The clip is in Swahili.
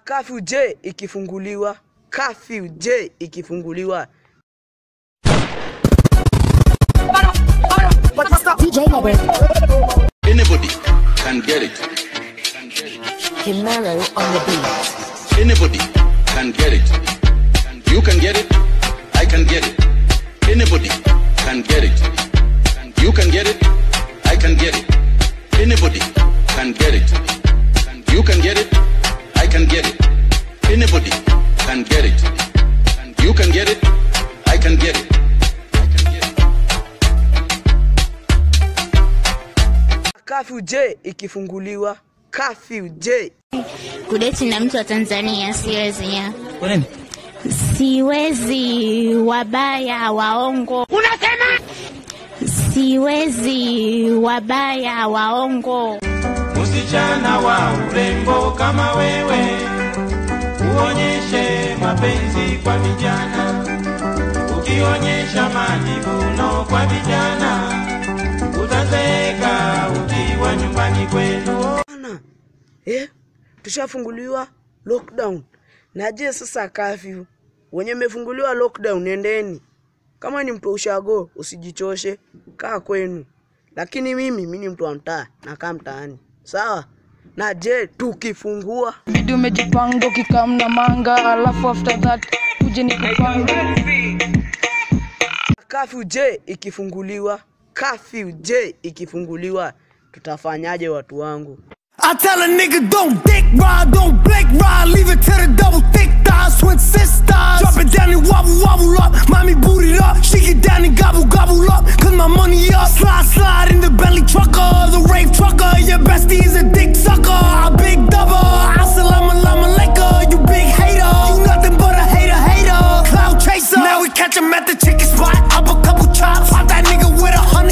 Kafyu je ikifunguliwa? Kafyu je ikifunguliwa? DJ Network. Anybody can get it. Himero on the beat. Anybody can get it. You can get it. I can get it. Anybody can get it. You can get it. I can get it. Anybody can get it. You can get it. I can get it. Anybody can get it. You can get it. I can get it. Kafyu je ikifunguliwa? Kafyu je kudeti na mtu wa Tanzania siwezi ya. Kwa nini? Siwezi wabaya waongo. Unasema? Siwezi wabaya waongo. Msichana wa urembo kama wewe, uonyeshe mapenzi kwa vijana. Ukionyesha majivuno kwa vijana, utazeeka ukiwa nyumbani kwenu. Bana, eh, tushafunguliwa lockdown. Na je sasa kafyu, wenye mmefunguliwa lockdown, nendeni. Kama ni mtu wa ushago, usijichoshe, kaa kwenu. Lakini mimi mimi ni mtu wa mtaa, nakaa mtaani, sawa? Na je tukifungua bidi umejipanga ukikam na manga alafu after that uje ni kupanga kafyu je ikifunguliwa? Kafyu je ikifunguliwa, tutafanyaje watu wangu? I tell a nigga don't dick ride, don't blink ride, leave it to the double thick thighs, twin sisters. Drop it down and wobble wobble up, mommy boot it up, she get down and gobble gobble up, cause my money up. Slide slide in the Bentley trucker, the rave trucker, your bestie is a dick sucker, a big double. Assalamu alaikum, you big hater, you nothing but a hater hater, cloud chaser. Now we catch him at the chicken spot, up a couple chops, pop that nigga with a hundred.